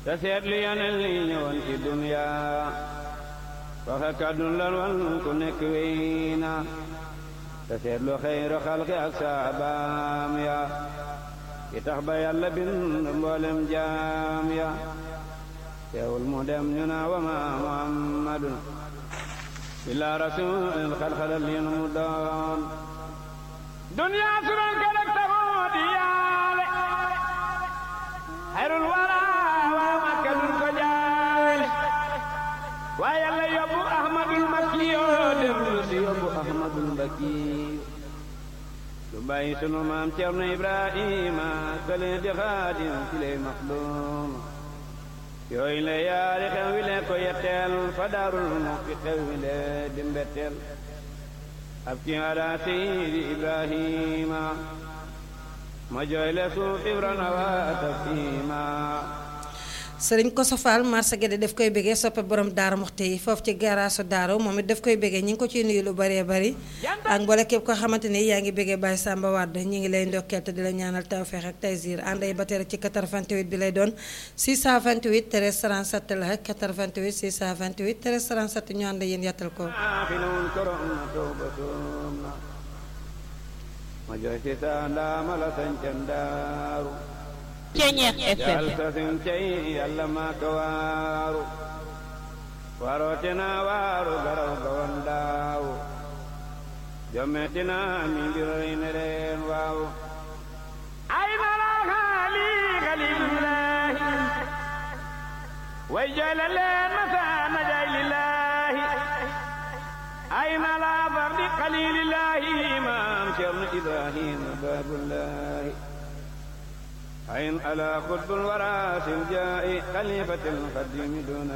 te seet li yeneen li ñëwoon ci dunya waxe kàddu lan wan ku nekk wéy na te seet lu xeyru xalqi ak saabaam ya ki tax ba yàlla bind mboolem jaam ya teewul mu dem ñu naa wa ma muhammadun illa rasulil xalxalal lin mu doon dunya suran ka dak taxoo di yaale xayrul wara waa makka dun ko jaale waa yàlla yóbbu ahmadul makki yoo dem si yóbbu ahmadul mbakki lu bàyyi sunu maam Cerno Ibrahima kële di xaadim ci lay maxdum yooyu la yaari xew wi lee ko yetteel fa daarul mu fi xew wi lee di mbetteel ab ci ala seydi Ibrahima ma jooy le suuf ibrana waa tafima sëriñ Koso Fall marsa Guédé daf koy bëggee soppe borom Daara Muxti yi foofu ci garaasu Daara moom it daf koy bëggee ñi ngi ko ciy nuyu lu bëree bëri ak mboole képp ko xamante ni yaa ngi bëggee Baye Samba Wade ñi ngi lay ndokkeel te di la ñaanal tawfeex ak taysiir ànd ay bateere ci 88 bi lay doon 628 13 37 la 88 628 13 37 ñu ànd yéen yàttal ko xilawun korom na tooba soom na ma jooy si sa ndaama la sañcan daaru Ceñeex jaal FM sasin cay yàlla maa ka waaru warootina waaru garaw gawan daawu jommetina mi mbir rey ne reen waawu ay nala xaali xalilullahi way jooyle leen masaana jaay lillahi ay nala fardi xalilillahi maam Cerno Ibrahima baabullahi عين على قطب الورى في الجاء خليفة القديم دون